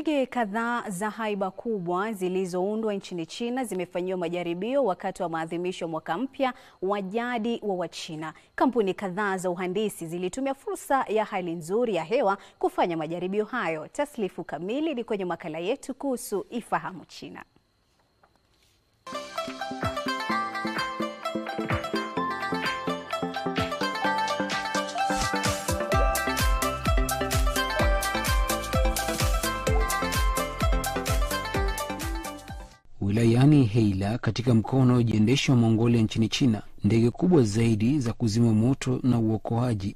Ndege kadhaa za haiba kubwa zilizoundwa nchini China zimefanyiwa majaribio wakati wa maadhimisho ya mwaka mpya wa jadi wa Wachina. Kampuni kadhaa za uhandisi zilitumia fursa ya hali nzuri ya hewa kufanya majaribio hayo. Taslifu kamili ni kwenye makala yetu kuhusu Ifahamu China. Wilayani Heila katika mkoa unaojiendesha wa Mongolia nchini China, ndege kubwa zaidi za kuzima moto na uokoaji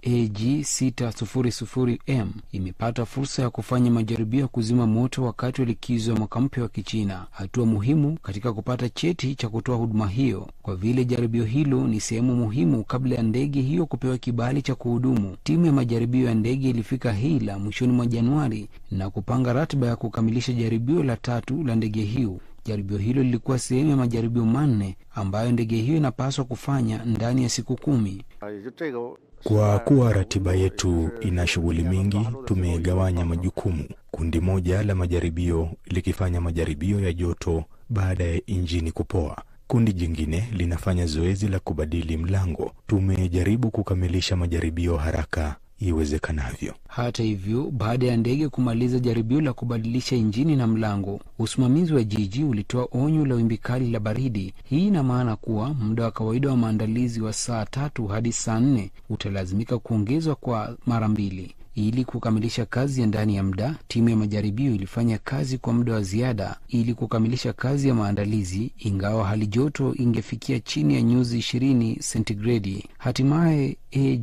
AG600M imepata fursa ya kufanya majaribio ya kuzima moto wakati wa likizo ya mwaka mpya wa Kichina, hatua muhimu katika kupata cheti cha kutoa huduma hiyo, kwa vile jaribio hilo ni sehemu muhimu kabla ya ndege hiyo kupewa kibali cha kuhudumu. Timu ya majaribio ya ndege ilifika Heila mwishoni mwa Januari na kupanga ratiba ya kukamilisha jaribio la tatu la ndege hiyo. Jaribio hilo lilikuwa sehemu ya majaribio manne ambayo ndege hiyo inapaswa kufanya ndani ya siku kumi. Kwa kuwa ratiba yetu ina shughuli mingi, tumegawanya majukumu. Kundi moja la majaribio likifanya majaribio ya joto baada ya injini kupoa. Kundi jingine linafanya zoezi la kubadili mlango. Tumejaribu kukamilisha majaribio haraka iwezekanavyo. Hata hivyo, baada ya ndege kumaliza jaribio la kubadilisha injini na mlango, usimamizi wa jiji ulitoa onyo la wimbi kali la baridi. Hii ina maana kuwa muda wa kawaida wa maandalizi wa saa tatu hadi saa nne utalazimika kuongezwa kwa mara mbili. Ili kukamilisha kazi ya ndani ya muda, timu ya majaribio ilifanya kazi kwa muda wa ziada ili kukamilisha kazi ya maandalizi, ingawa hali joto ingefikia chini ya nyuzi ishirini sentigredi. Hatimaye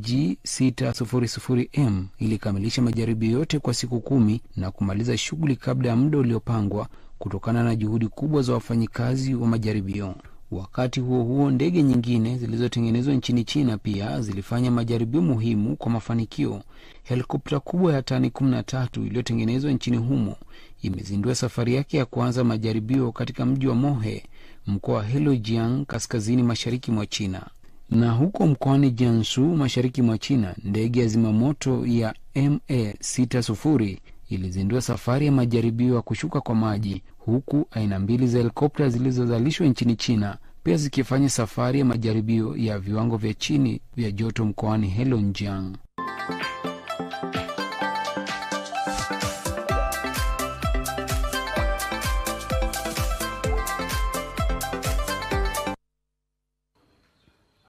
AG600M ilikamilisha majaribio yote kwa siku kumi na kumaliza shughuli kabla ya muda uliopangwa kutokana na juhudi kubwa za wafanyikazi wa majaribio. Wakati huo huo, ndege nyingine zilizotengenezwa nchini China pia zilifanya majaribio muhimu kwa mafanikio. Helikopta kubwa ya tani 13 iliyotengenezwa nchini humo imezindua safari yake ya kwanza majaribio katika mji wa Mohe, mkoa wa Heilongjiang, kaskazini mashariki mwa China. Na huko mkoani Jiangsu, mashariki mwa China, ndege ya zimamoto ya MA60 ilizindua safari ya majaribio ya kushuka kwa maji huku aina mbili za helikopta zilizozalishwa nchini China pia zikifanya safari ya majaribio ya viwango vya chini vya joto mkoani Heilongjiang.